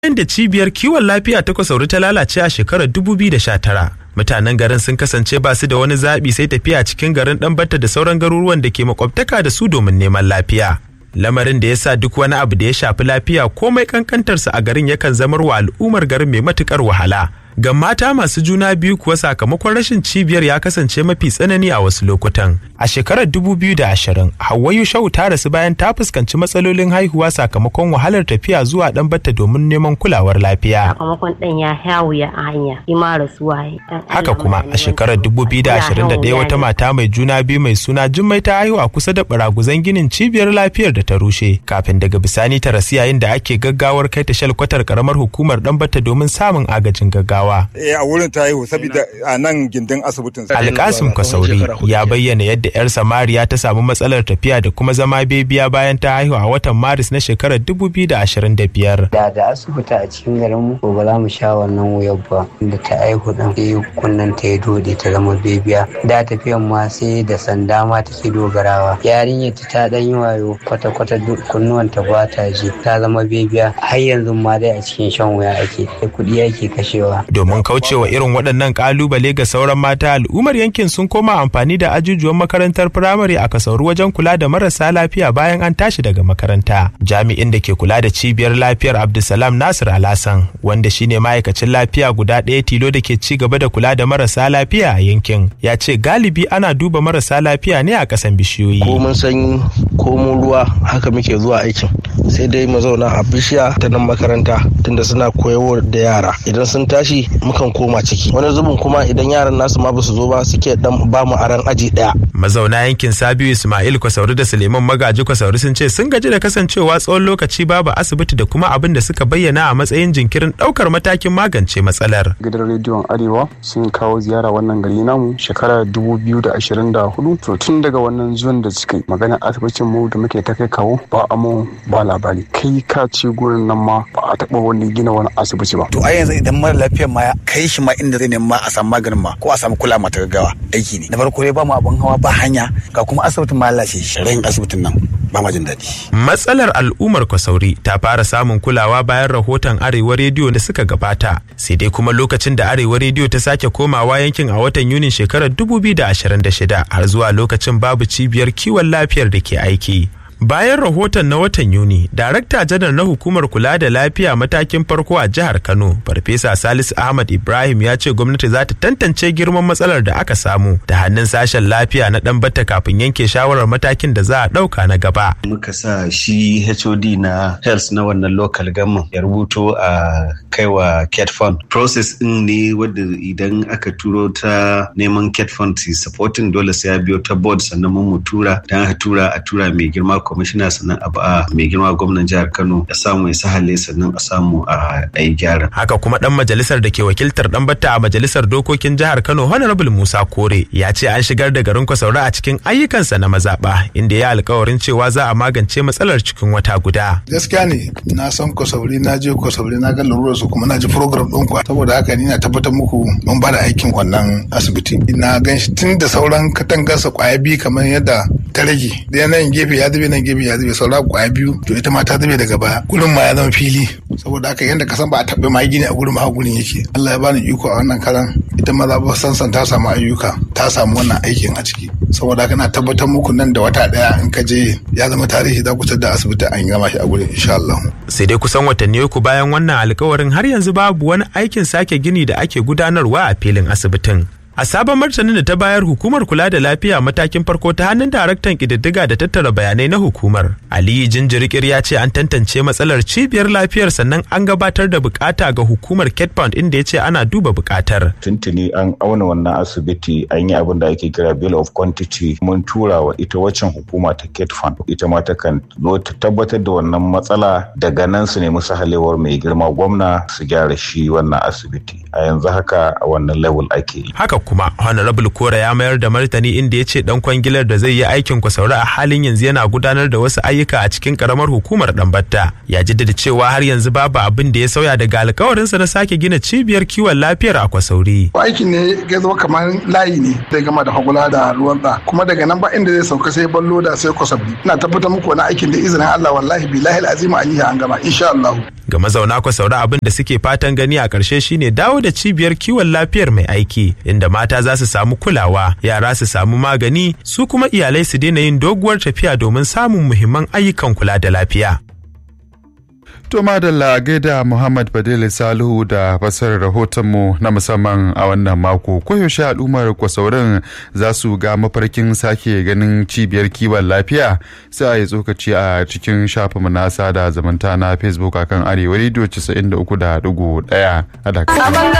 bayan da cibiyar kiwon lafiya ta kwasauri ta lalace a shekarar 2019 mutanen garin sun kasance ba su da wani zaɓi sai tafiya cikin garin ɗanbata da sauran garuruwan da ke makwabtaka da su domin neman lafiya lamarin da ya sa duk wani abu da ya shafi lafiya komai kankantarsa a garin yakan zamar wa al'ummar garin mai matukar wahala ga mata masu juna biyu kuwa sakamakon rashin cibiyar ya kasance mafi tsanani a wasu lokutan a shekarar 2020 hawwayu shau ta rasu bayan ta fuskanci matsalolin haihuwa sakamakon wahalar tafiya zuwa dan batta domin neman kulawar lafiya sakamakon dan ya hawuya a hanya ima rasuwa haka kuma a shekarar 2021 wata mata mai juna biyu mai suna jummai ta haihu a kusa da baraguzan ginin cibiyar lafiyar da ta rushe kafin daga bisani ta rasu yayin da ake gaggawar kai ta shalkwatar karamar hukumar dan batta domin samun agajin gaggawa Jigawa. Eh a wurin ta haihu saboda a nan gindin asibitin. Alkasim Kasauri ya bayyana yadda 'yar Samariya ta samu matsalar tafiya da kuma zama bebiya bayan ta haihu a watan Maris na shekarar 2025. Da da asibiti a cikin garin mu ba za mu sha wannan wuyar ba da ta haihu din sai kunnan ta ya dode ta zama bebiya. Da tafiyan ma sai da sanda ma take dogarawa. Yarinyar ta dan yi wayo kwata-kwata kunnuwan ta ba ta ji ta zama bebiya har yanzu ma dai a cikin shan wuya ake kuɗi ake kashewa. domin kaucewa irin waɗannan ƙalubale ga sauran mata al'ummar yankin sun koma amfani da ajujuwan makarantar firamare a kasauru wajen kula da marasa lafiya bayan an tashi daga makaranta jami'in da ke kula da cibiyar lafiyar abdulsalam nasir alasan wanda shine ma'aikacin lafiya guda ɗaya tilo da ke ci gaba da kula da marasa lafiya a yankin ya ce galibi ana duba marasa lafiya ne a ƙasan bishiyoyi ko mun sanyi ko mun ruwa haka muke zuwa aikin sai dai mu zauna a bishiya ta nan makaranta tunda suna koyarwa da yara idan sun tashi mukan koma ciki wani zubin kuma idan yaran nasu ma basu zo ba suke dan ba mu aran aji daya mazauna yankin sabiu ismail kwasauri da suleiman magaji kwasauri sun ce sun gaji da kasancewa tsawon lokaci babu asibiti da kuma abin da suka bayyana a matsayin jinkirin daukar matakin magance matsalar gidan rediyon arewa sun kawo ziyara wannan gari namu shekara 2024 to tun daga wannan zuwan da suka yi magana asibitin mu da muke ta kai kawo ba amo ba labari kai ka ce gurin nan ma ba a taba wani gina wani asibiti ba to a yanzu idan mara lafiyar ma ya kai shi ma inda zai nema a samu maganin ma ko a samu kula mata gaggawa aiki ne na farko dai ba mu abin hawa ba hanya ga kuma asibitin ma lalace shirayin asibitin nan ba ma jin daɗi. matsalar al'ummar kwasauri ta fara samun kulawa bayan rahoton arewa rediyo da suka gabata sai dai kuma lokacin da arewa rediyo ta sake komawa yankin a watan yunin shekarar 2026 har zuwa lokacin babu cibiyar kiwon lafiyar da ke aiki bayan rahoton na watan yuni darakta janar na hukumar kula da lafiya matakin farko a jihar kano farfesa salisu ahmad ibrahim ya ce gwamnati za ta tantance girman matsalar da aka samu da hannun sashen lafiya na dan batta kafin yanke shawarar matakin da za a dauka na gaba muka sa shi hod na health na wannan local government ya rubuto a kaiwa cat fund process din ne wadda idan aka turo ta neman cat fund supporting dole sai ya biyo ta board sannan mun mu tura dan a tura a tura mai girma kwamishina sannan a ba mai girma gwamnan jihar Kano ya samu ya sahale sannan a samu a yi gyara. Haka kuma dan majalisar da ke wakiltar dan batta a majalisar dokokin jihar Kano Honorable Musa Kore ya ce an shigar da garin Kwasaura a cikin ayyukansa na mazaba inda ya alkawarin cewa za a magance matsalar cikin wata guda. Gaskiya ne na san Kwasauri na je Kwasauri na ga larurar su kuma na ji program ɗin ku saboda haka ni na tabbatar muku mun ba da aikin wannan asibiti. Na gan shi tun da sauran katangarsa kwaya biyu kamar yadda ta rage. Da yanayin gefe ya zube nan gefe ya zube saura kwaya biyu to ita ma ta zube daga baya gurin ma ya zama fili saboda haka yadda ka san ba a taɓa ma gini a gurin ma gurin yake Allah ya bani iko a wannan karan ita ma za ba sansan ta samu ayyuka ta samu wannan aikin a ciki saboda haka na tabbatar muku nan da wata daya in ka je ya zama tarihi za ku da asibiti an gama shi a gurin insha Allah sai dai kusan watanni uku bayan wannan alkawarin har yanzu babu wani aikin sake gini da ake gudanarwa a filin asibitin A sabon martanin da ta bayar hukumar kula da lafiya matakin farko ta hannun daraktan ƙididdiga da tattara bayanai na hukumar. Aliyu Jinjirikir ya ce an tantance matsalar cibiyar lafiyar sannan an gabatar da bukata ga hukumar Ketpound inda ya ce ana duba bukatar. Tuntuni an auna wannan asibiti an yi abin da ake kira bill of quantity mun tura wa ita waccan hukuma ta Ketfund ita ma ta kan zo ta tabbatar da wannan matsala daga nan su nemi sahalewar mai girma gwamna su gyara shi wannan asibiti. A yanzu haka a wannan level ake yi. Haka kuma honorable kora ya mayar da martani inda ya ce dan kwangilar da zai yi aikin kwasauri a halin yanzu yana gudanar da wasu ayyuka a cikin karamar hukumar dambatta ya jaddada cewa har yanzu babu abin da ya sauya daga alkawarinsa na sake gina cibiyar kiwon lafiyar a kwasauri aikin ne ya zama kamar layi ne zai gama da hagula da ruwan da kuma daga nan ba inda zai sauka sai ballo da sai kwasabi ina tabbatar muku wani aikin da izinin Allah wallahi billahi alazim alihi an gama insha Allah ga mazauna kwasaura abin da suke fatan gani a ƙarshe shine dawo da cibiyar kiwon lafiyar mai aiki inda mata za su samu kulawa yara su samu magani su kuma iyalai su daina yin doguwar tafiya domin samun muhimman ayyukan kula da lafiya To madalla gaida Muhammad Badil Salihu da fasarar rahotonmu na musamman a wannan mako. Koyaushe al'ummar kwasaurin za su ga mafarkin sake ganin cibiyar kiwon lafiya sai a yi tsokaci a cikin shafinmu na sada zamanta na Facebook akan Arewa Radio 93.1 a